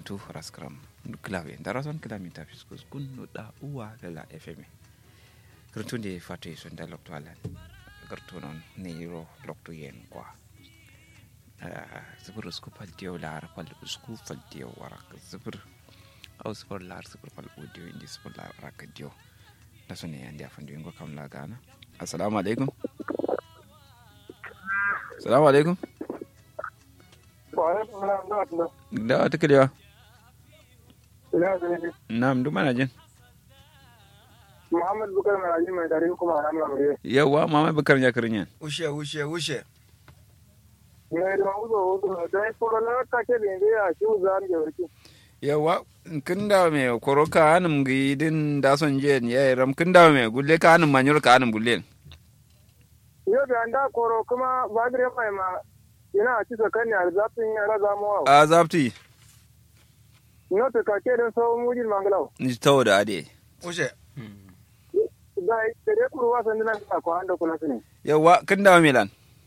tu raskram klawe darason kilamita fiskus kun da uwa lala fm kirtunde fatu sonda lokto alan gartonon neiro lokto yen kwa zibir usku faltiyo lar fal usku faltiyo warak zibir au sifar lar sifar fal audio indi sifar lar warak dio da sone yandi afandu ingo kam la gana assalamu alaikum assalamu alaikum da wata kalewa na'am duk mana jin Muhammad Bukar Maraji mai tare kuma a ranar Amurye. yawa mama bakar ya karin yan Ushe, ushe, ushe. Ya yi da uzo uzo da ya fara na kake da yanzu ya shi uzan da warki. yawa kin da me koro ka anum gi din da son je ya ram kin da me gulle ka anum manyur ka anum gulle Yau da an da koro kuma ba da mai ma yana a cisa kan yar zafin yara zamuwa. a zapti Ino ta kake don sauran mujin mangalau. ni tawo da ade Ushe. Da da dai kuru wasan dinan ka ko anda kula sune. yawa kin da milan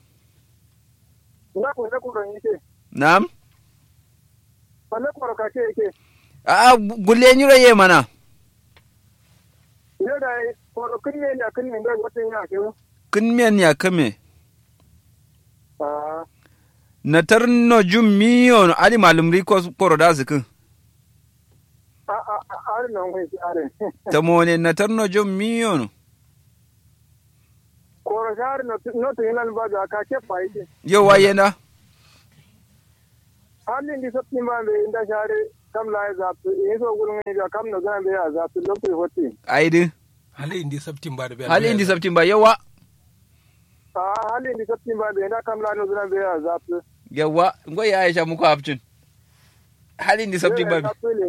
Ina ko da kuru yake. na'am Falle koro kake yake. a gulle nyuro ye mana Yau da koro kin ne da kin ne da wata yana ke. kin men ya kame Ah, na tarno jum miyo no ali malum ri ko koro da zikin a a a a nan kai shi are. ta mone na tarno jum miyo no Koro shar no no to yana ba da kake fa yake. yawa yena halin di sabti ma be inda share kam la zaptu e so gulun ne da kam no gan be ya zaptu lokti hotti aidi hali indi sabtin ba da biya hali indi sabtin ba yawa a halin di sabti ma be inda kam la no gan be ya zaptu yawa ngo ya aisha muku hafcin hali indi sabtin ba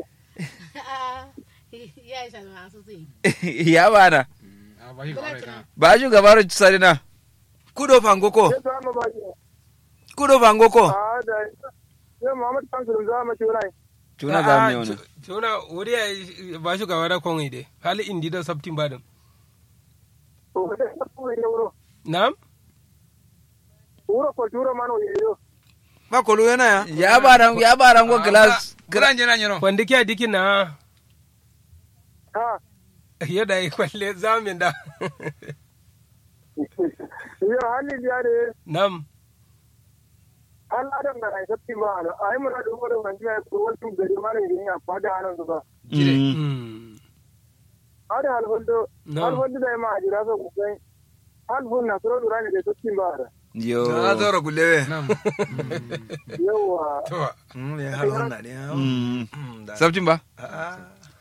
ya isa masu zai ya bana a ba shi kawai kana ba ju gabaru sarina Kudo fangoko. ya ta ma ba Kudo fangoko. a da ya Muhammad kan sun zama turai tuna za mu ne wani tuna wuri ya ba shi gaba da kon ide hali indi da sabtin ba da o da sabtu ne wuro na'am wuro ko turo man o yo Ba kolu yana ya. ya baran ya baran go glass Kuran jina nyino. wanda kiya dikin na ha yadda ya kwalle zamin da yo halin di ade na'am hal adam da ai sabti ma ana ai mun da wuro man ji ko wani gari ma ne ya fada anan ba Mm. Mm. ada hal hondo hal na'am hondo da ma ajira so ku sai hal bun na suro durani da sabti ma ada yo Na zoro gulewe. na'am yawa to Mm, ya hal honna ne. Mm. Mm, da. sabtin ba Ah,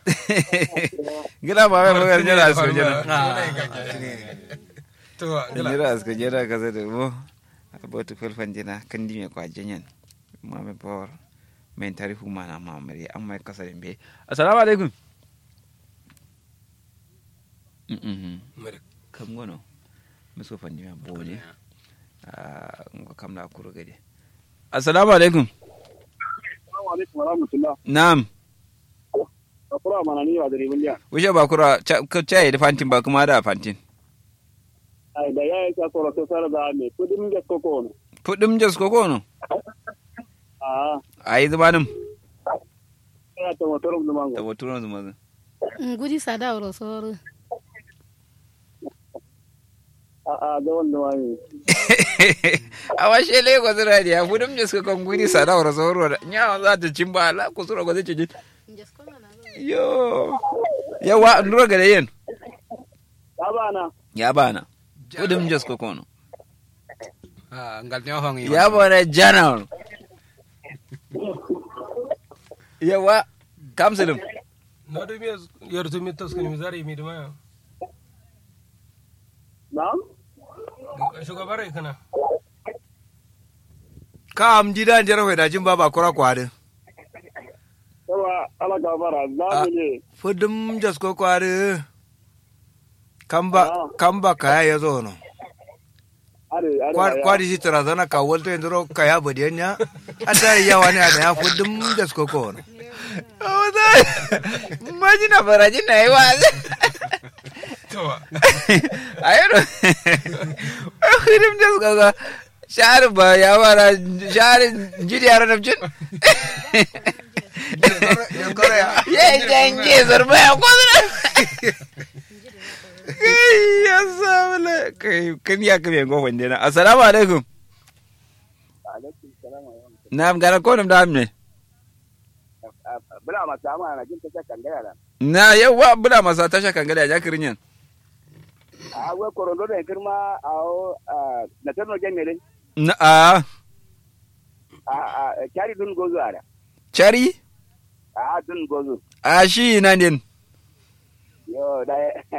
gida ba mai magar jira su jira ah, to gila jira su jira ka zai da mo abotu fulfan jina kan di me kwa jinyan ma me bor men tarihu mana ma mari an mai kasa be assalamu alaikum mhm Mare. kam gono muso fan jima bone ah ngo kam la kuro gade assalamu alaikum assalamu alaikum wa rahmatullah na'am akura mana ni wa dare buliya wuce ba kura ka caye da fantin ba kuma da fantin ai da yayi ka koro to sara da me kudin ga koko ne fudim jas ko kono a ayi zamanin ya to motorum da mango da mutunan zuma ngudi sada oro soro a a da wanda wani a washe lagos radiya fudim jas ko kon gudi sada wara sauro da nya za ta cin ba la ku sura ko zai ci yo yawa ndura gade yen ya bana ya bana fudim jas ko kono a ngal ne hongi ya bana janar yawa kamsilim na do mi yor to mi tos kan mi zari mi dama na'am shugabar kana Ka am jida jara hoy da jin baba kura kwade. yawa ala gabara za Ah. mu ne Fudum jas ko kwade. Kamba Ah. kamba kaya ya zo no. are are Kwa- Kwadi shi tarazana ka wolto indro kaya bodiyanya. Ata yawa ne da ya fudum jas ko ko no. majina farajina yi wa to ayero hirim jas ko ko shahar ba ya wara shahar jiri yaro nafcin yankara ya ye janje zarba ya kwazina kai ya sabula kai kan ya kame go wande na assalamu alaikum na gara ko nam da amne bula masu amma na jin ta kan gaya da na yawa bula masa tasha kan gada ya kirin yan a wai korondo da girma a na tarno jami'ai na a a kyari dun gozo a da chari a dun gozo a shi na din yo da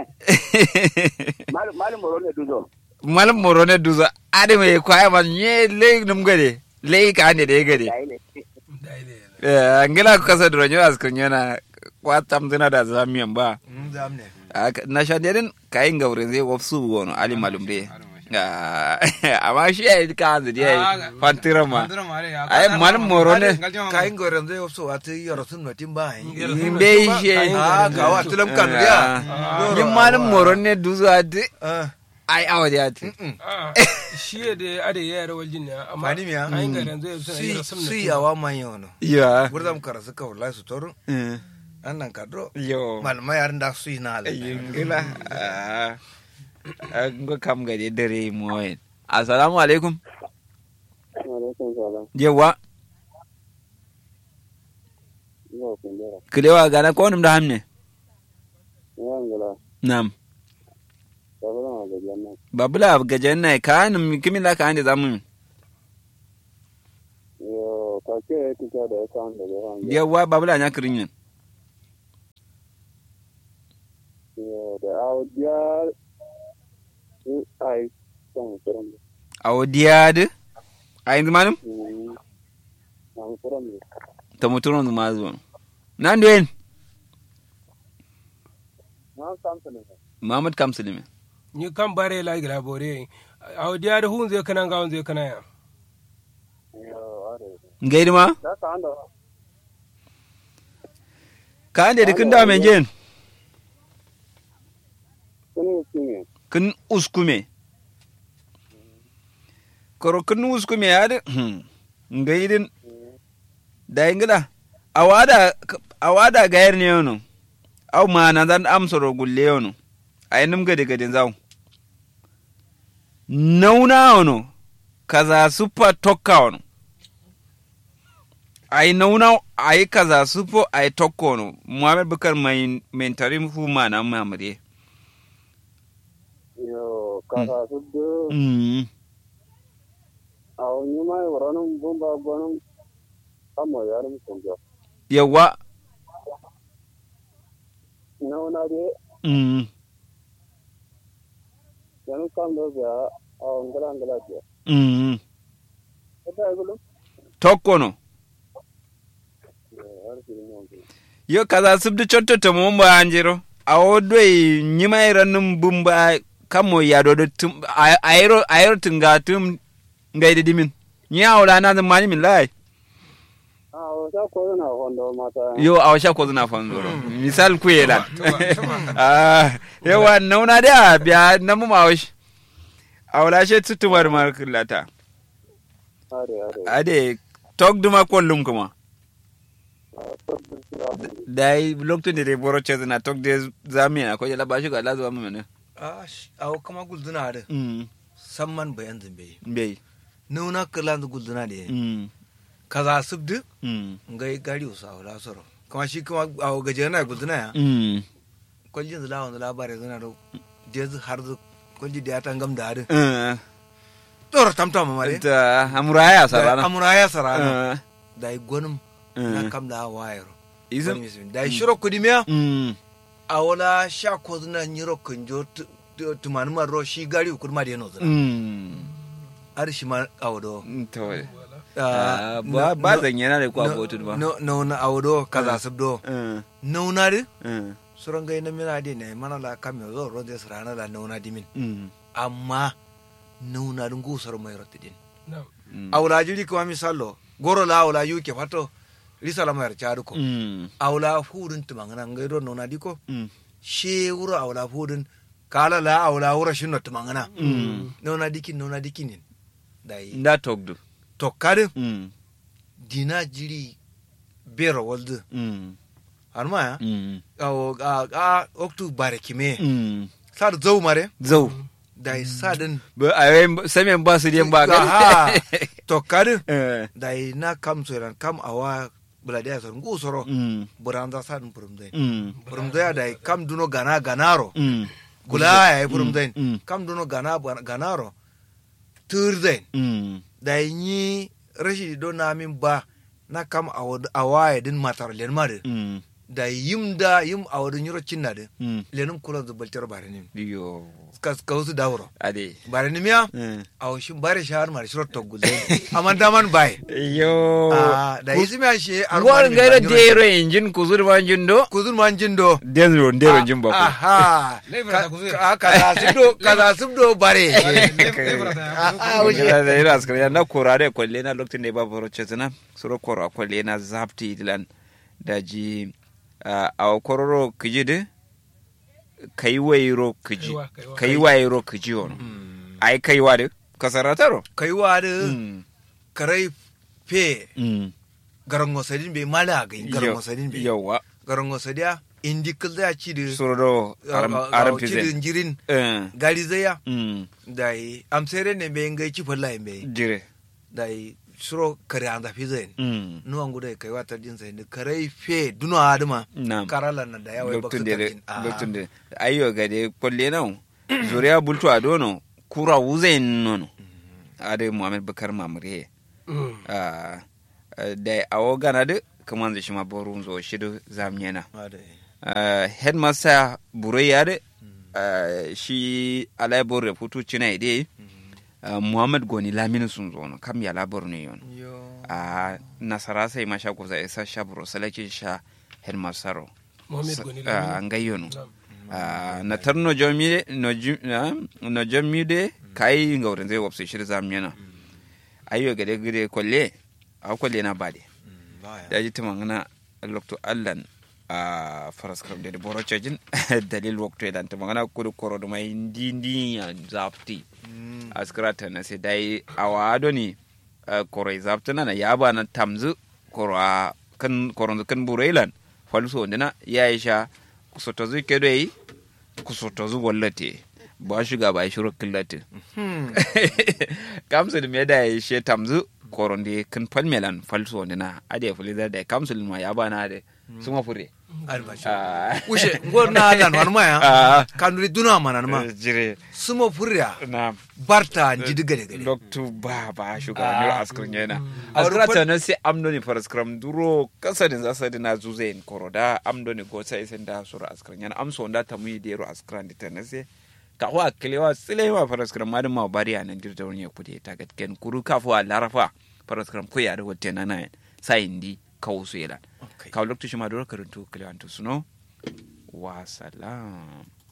malum moro ne duzo malam moro ne duza ade mai kwaya ma nye le num gade le ka ne de gade da ne eh ngila ko kasa dro nyo askun yana kwatam dina da zamiyan ba zamne Aka- na shanderin kayin gaurin zai wafsu gono ali malum de Ah, amma shi ya yi ka hanzu ya fantira ma ai malam moro ne kayin goren zai wasu wata yaro sun notin ba yi in bai shi a ga wa tulam kan ya yin malam moro ne duzuwa de Ah, ai awa da yati mm-mm. shi ya da ade ya yara waljin ne amma Fani miya? ayin ga yanzu ya suna yi Sui- rasam sui yawa man yono ya gurdam kara suka wala su toru Eh, annan kadro yo malama yarin da su yi na ala yin gila an ga kam gade dare mu wayan assalamu alaikum yawa kilewa gana ko nim da hamne nam babula gajen na ka nim kimila ka ande zamu yawa babula nya kirin yin awo diyade ayin manum ta muturon ma zuwa nan duwen Muhammad Kamsulimi ni kan bare la gira bore a diya da hun zai kana ga hun zai kana ya ngaidi ma ka ande da kin da men jen kin uskume koro kin uskume ya da ngaidin da ingila awada awada gayar ne yono aw ma na dan amsoro gulle yono ay num gade gade zaw nauna ono kaza supa tokka ono ay nauna ay kaza supo ay tokka ono muhammad bukar mai mentarim fu mana mamre yo kaka suddo mm aw nyuma waranum bomba bonum amo yarum kunjo yawa nauna de mm yanu kam do ya aw ngala ngala je mm eta gulu tokka ono har kiri mon yo kaza subdi chotto to mo mba anjiro awo doi nyima iranum bumba kamo yado do tum a- ayro ayro tunga tum ngaide dimin nya wala na zan mani min lai aw ta ko na hondo mata yo awa sha ko zuna fanzoro misal ku yela ah yawa nauna da biya na mu mawash awla she tutumar markulata are are ade tok duma kollum kuma dai lokacin da dai boro ce na tok de zamiya ko jala bashi ga lazuwa mu ne a awo kama gulduna da mm samman bayan zambe bai nuna kala da gulduna da mm kaza subdu mm ngai gari usa wala soro kuma shi kuma awo gaje na gulduna ya mm kwaljin zula wanda labarai zana da jezu har zu kwalji da ya tangam da harin eh tsoro tamtam mare ta amuraya sarana amura ya sarana eh da yi gwanin na kam da wayar izin da yi shiro kudi miya mm a wala sha ko zuna nyiro kunjo tumani maro shi gari ukur ma da yano zuna mm har shi ma awodo to Ah, ba ba zan yana da ku abotu ba no na awodo kaza subdo eh nauna di eh suran gai na mina di ne mana la kam yo zo ronde sarana la nauna di min mm amma nauna dun gusar mai rotidin mm awla jiri ko misalo goro la awla yuke fato risala mai charu ko mm awla fudun tumangana ngai ro nauna di ko mm she wuro awla fudun kala la awla wuro shinno tumangana mm nauna dikin nauna dikinin dai nda togdu to kadin mm dina jiri bero waldu mm arma ya mm awo a a oktu bare kime mm sar zau mare zau da sadin ba a yi samen ba su diyan ba aha to kadin eh da na kam soran kam awa buladiya sor ngu soro mm buranda sadin purumdai mm purumdai da kam duno gana ganaro mm gula ya purumdai mm kam duno gana ganaro turdain mm da yi rashi do na min ba na kam awa ya din matar len mare mm da yim da yim awadin yoro cinna de mm lenum kula da baltar bare nim yo kas kausu dawro ade bare nim ya eh aw shin bare shahar mar shiro to gulle aman daman bai yo ah da yisi mi ashe ngor ngaira dero injin kuzur ma injin do kuzun man jindo dero dero injin ba ko aha Lebra ta kuzun. ka kaza subdo kaza subdo bare ah wuce da da ira askar ya na korare kwalle na lokacin da ba boro chetna suro koro kwalle na zapti dilan da ji a kororo kiji de kai wairo kiji Kaiwa, kaiwa. kai wairo kiji on ai kai wa de kasarataro kai wa da mm karai fe mm garango sadin be mala ga garango Yo- sadin be yawa garango sadia indi kulda ci de suro do aram aram ci pizen jirin eh gari zaya mm dai amsere ne be ngai ci falla be jire dai suro kare anda fi zai mm nuwan gudu kai wata jin sai ni kare fe duno aduma Naam. karala na da yawa ba lokacin da lokacin da ayyo ga de kwalle nan zuriya bultu a dono kura wuze nono ade muhammad bakar mamure ah da awo gana de kaman da shima borun zo shidu zamnyena ah headmaster bureya de ah, shi alai bor reputu china ide ah, muhammad goni lamini sun zo no kam ya labor ne yon a nasara sai masha kuza isa sha buro salakin sha headmaster ro Mohamed Goni Ah, Lamini. an gayyono Naam. Ah, na tar no jomi no ju- ah, no jomi de kai ngawren zai wapse shir zamyana ayyo gade gade kolle a kolle na bade da ji tumangana lokto allan a faras kam de boro chajin dalil wakto dan tumangana kudu koro do mai ndi ndi ya zapti askrata na sai dai awado ni ah, koro zapti na na yaba na tamzu koro a kan koro kan burailan falso ndina ya isha kusotozu kedo yi kusotozu wallate ba shiga ba shiro killate kamsul me da ya she tamzu koronde kan palmelan falso ndina ade fulida da kamsul ma ya bana de suma fure Ah. ushe ngor na dan wan Ah. maya kanuri duna manan ma jire sumo furya na barta jidi gade gade loktu ba ba shuga ne askrin yana A askra rufar- ta na sai amdo ni faras kram duro kasa din zasa dina zuze in koroda amdo ni go sai sen da sura askrin yana amso da ta mu dero askran di ta na sai ka wa kilewa sile wa faras kram ma ma bari anan dirta wani kudi ta ga ken kuru kafu a larafa faras kram ko ya da wote na na sai indi kawusu yela Okay. ka loktu shi ma duro karantu kilewa to suno wa salam